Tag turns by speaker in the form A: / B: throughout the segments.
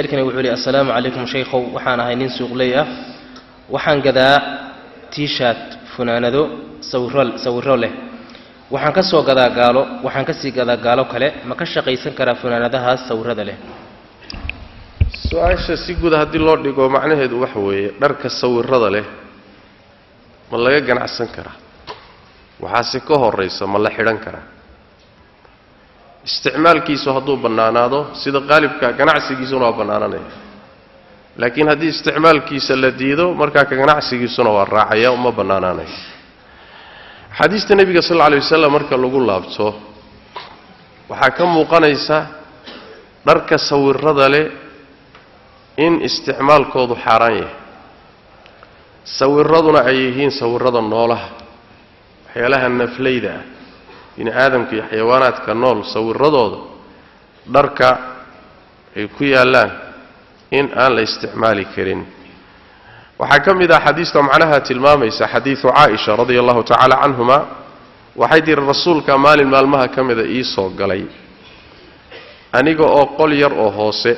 A: saa'ilkani wuxuu yidhi assalaamu calaykum shaykhow waxaan ahay nin suuqley ah waxaan gadaa tiishaat funaanado sawiro sawiro leh waxaan ka soo gadaa gaalo waxaan ka sii gadaa gaalo kale ma ka shaqaysan karaa funaanadahaas sawirada leh
B: su-aasha si guud haddii loo dhigo macnaheedu waxa weeye dharka sawirada leh ma laga ganacsan karaa waxaase ka horaysa ma la xidhan karaa isticmaalkiisu hadduu bannaanaado sida qaalibka ganacsigiisuna waa bannaananaya laakiin haddii isticmaalkiisa la diido markaa ka ganacsigiisuna waa raacaya uma bannaanaanaya axaadiista nebiga sal alla alay wasalam marka lagu laabto waxaa ka muuqanaysa dharka sawirada leh in isticmaalkoodu xaaraan yahay sawiraduna ay yihiin sawirada noolaha waxyaalaha naflayda ah bini aadamka iyo xayawaanaadka nool sawiradooda dharka ay ku yaallaan in aan la isticmaali karin waxaa ka mid ah xadiista macnaha tilmaamaysa xadiidu caaisha radia allahu tacaala canhuma waxay tihi rasuulka maalin maalmaha ka mida ii soo galay aniga oo qol yar oo hoose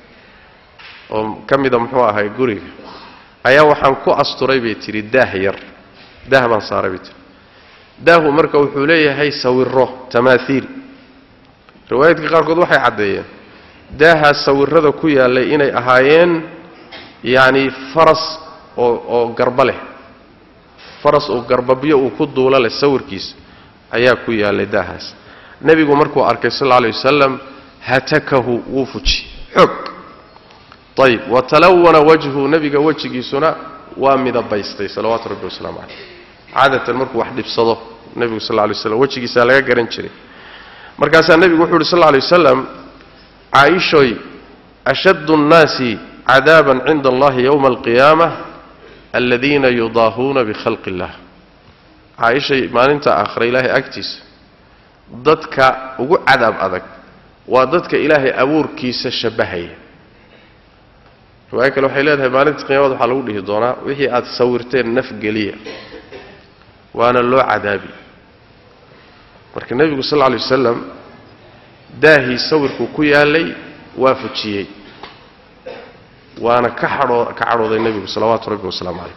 B: oo ka mida muxuu ahay guriga ayaa waxaan ku asturay bay tidhi daah yar daah baan saaray bay tihi daahu marka wuxuu leeyahay sawiro tamaaiil riwaayaadka qaarkood waxay caddeeyeen daahaas sawirada ku yaallay inay ahaayeen yacni faras oo oo garba leh faras oo garbabyo uu ku duulo leh sawirkiisa ayaa ku yaallay daahaas nebigu markuu arkay sal alla alay wasalam hatakahu wuu fuji xoog ayib watalawana wajhu nebiga wejigiisuna waa midabaystay salawaatu rabbi wasalaamu caleyh caadatan markuu wax dhibsado nebigu sal lla alay waslam wejigiisaa laga garan jiray markaasaa nebigu wuxu uhi sal lla alay wasalam caaishoy ashaddu nnaasi cadaaban cinda allahi yowma alqiyaama aladiina yudaahuuna bikhalqi illah caaishay maalinta aakhira ilaahay agtiisa dadka ugu cadaab adag waa dadka ilaahay abuurkiisa shabbahaya riwaayo kale waxay leedahay maalinta qiyaamada waxaa lagu dhihi doonaa wixii aad sawirteen nafgeliya waana loo cadaabi marka nebigu sal lla alay wasalam daahii sawirku ku yaallay waa fujiyey waana ka hadhoo ka cadhooday nebigu salawaatu rabbi wasalaamu calayh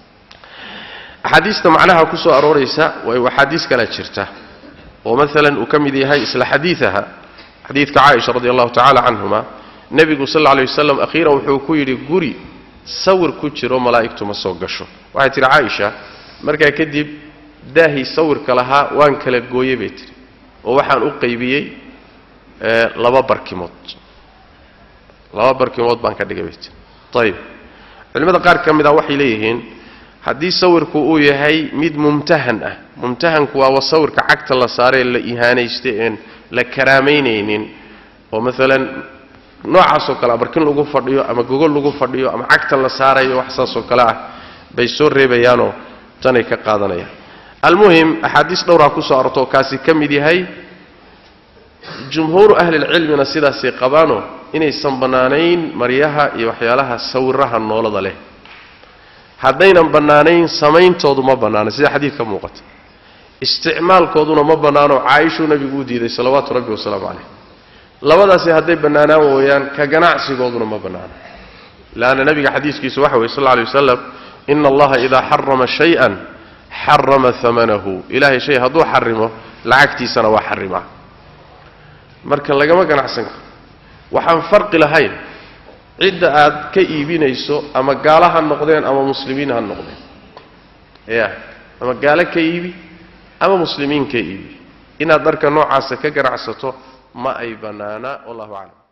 B: axaadiista macnaha ku soo arooraysa way axaadiis kalea jirta oo maalan uu ka mid yahay isla xadiidaha xadiidka caaisha radi allahu tacala canhuma nebigu sal alla alay wasalam akhiiran wuxuu ku yidhi guri sawir ku jiro malaa'igtu ma soo gasho waxay tihi caaisha markaa kadib daahii sawirka lahaa waan kala gooyey bay tihi oo waxaan u qaybiyey laba barkimood laba barkimood baan ka dhigay bay tihi ayib culimmada qaar ka mid ah waxay leeyihiin haddii sawirku uu yahay mid mumtahan ah mumtahanku waa sawirka cagta la saaree la ihaanaystay een la karaamaynaynin oo maalan noocaasoo kale barkin lagu fadhiyo ama gogol lagu fadhiyo ama cagta la saarayo wax saasoo kale ah bay soo reebayaanoo tanay ka qaadanayaan almuhim axaadiis dhowraa ku soo arorto oo kaasi ka mid yahay jumhuuru ahlilcilmina sidaasay qabaanoo inaysan bannaanayn maryaha iyo waxyaalaha sawiraha noolada leh haddaynan bannaanayn samayntoodu ma bannaana sida xadiid ka muuqata isticmaalkooduna ma bannaano caaishuu nebigu u diiday salawaatu rabbi wasalaamu calayh labadaasi hadday bannaanaan wooyaan ka ganacsigooduna ma bannaano leanna nebiga xadiiskiisu waxa weye sal lla alay wasalam ina allaha idaa xarama shay-an xarama amanahu ilaahay shay hadduu xarimo lacagtiisana waa xarimaa marka lagama ganacsan karo waxaan farqi lahayn cidda aad ka iibinayso ama gaalo ha noqdeen ama muslimiin ha noqdeen ya ama gaalo ka iibi ama muslimiin ka iibi inaad dharka noocaasa ka ganacsato ma ay bannaana wallahu aclam